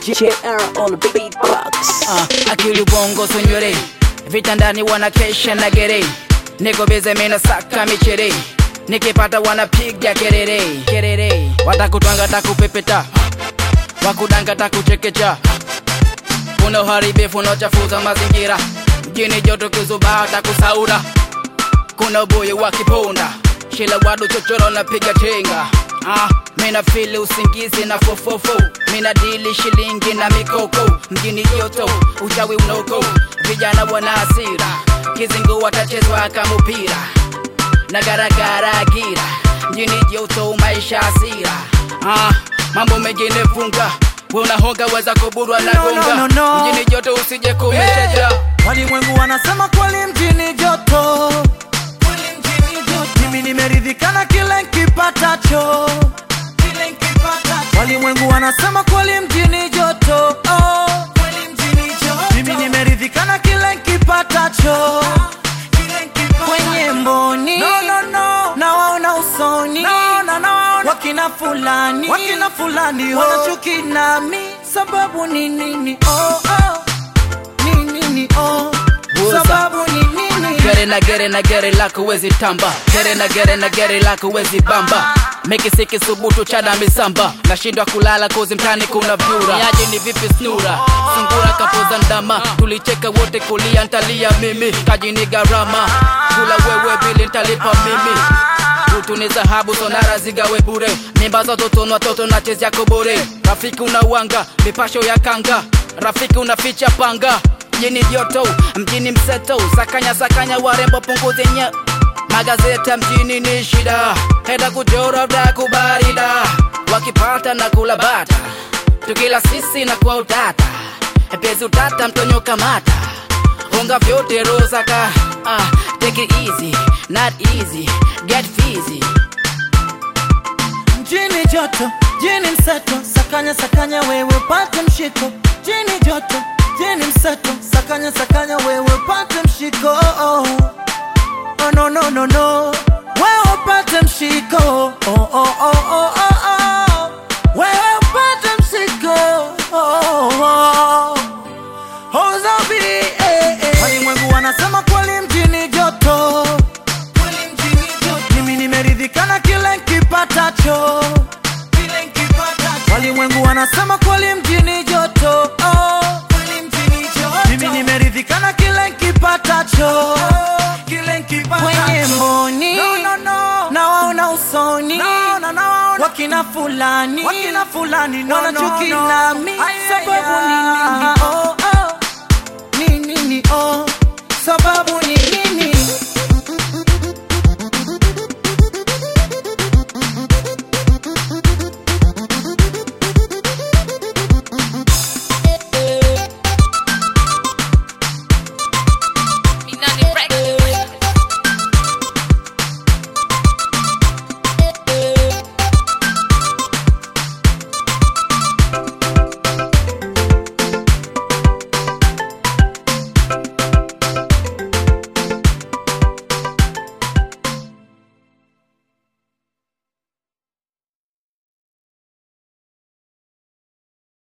JR on the beatbox. uh, akili bongo sonywere vitandani wanakesha na gere niko bize mina saka michere nikipata wanapiga kerere kerere watakutwanga takupepeta wakudanga takuchekecha kuna uharibifu unaochafuza mazingira mjini joto kizubaa takusaura kuna ubuyi wa kiponda shila wadu chochoro napiga chenga ah, mina fili usingizi na fofofo mina dili shilingi na mikoko mjini joto uchawi unoko vijana wana hasira kizingu watachezwa kamupira na garagara gira mjini joto maisha hasira ah, mambo mengine funga unahonga weza kuburwa na No, no, gonga no, no. mjini joto usije kumeshaja walimwengu wanasema kweli mjini joto mimi nimeridhika na kile nkipatacho walimwengu wanasema kweli mjini joto oh. mimi nimeridhika na kile nkipatacho kwenye mboni No, no, no. na waona usoni Naona, naona. wakina fulani Wakina fulani, oh. wanachuki nami sababu ni nini oh, oh. ni nini oh. Buza. sababu ni nini gere na gere na gere lako wezi tamba gere na gere na gere lako wezi bamba mekisiki subutu chada misamba nashindwa kulala kozi mtani kuna vyura yaje ni vipi snura sungura kapoza ndama tulicheka wote kulia ntalia mimi kaji ni gharama kula wewe bili ntalipa mimi utu ni dhahabu sonara zigawe bure mimba za toto na toto na chezi yako bure rafiki unawanga mipasho ya kanga rafiki unaficha panga mjini joto mjini mseto sakanya sakanya warembo punguzenye magazeta mjini ni shida heda kujora da kubarida wakipata na kula bata tukila sisi na kwa utata pezi utata mtonyoka mata unga vyote rozaka ah, take it easy not easy get fizzy mjini joto jini mseto sakanya sakanya wewe pate mshiko jini joto jini mseto sakanya sakanya wewe pate mshiko oh, oh. Oh, no, no, no, no. wewe upate mshiko oh, oh, oh, oh, oh, oh. wewe upate mshiko oh, oh, oh. Oh, Zombie, eh, eh. walimwengu wanasema kweli mjini joto mimi nimeridhika na kile nkipatacho walimwengu wanasema kweli mjini joto oh. mimi nimeridhika na kile nkipatacho kwenye mboni No, no, no. na waona usoni Naona, naona. wakina fulani Wakina fulani, no, wanachuki no, no. nami Ay, ay, sababu ni ay. nini oh, oh. ni nini oh. sababu ni nini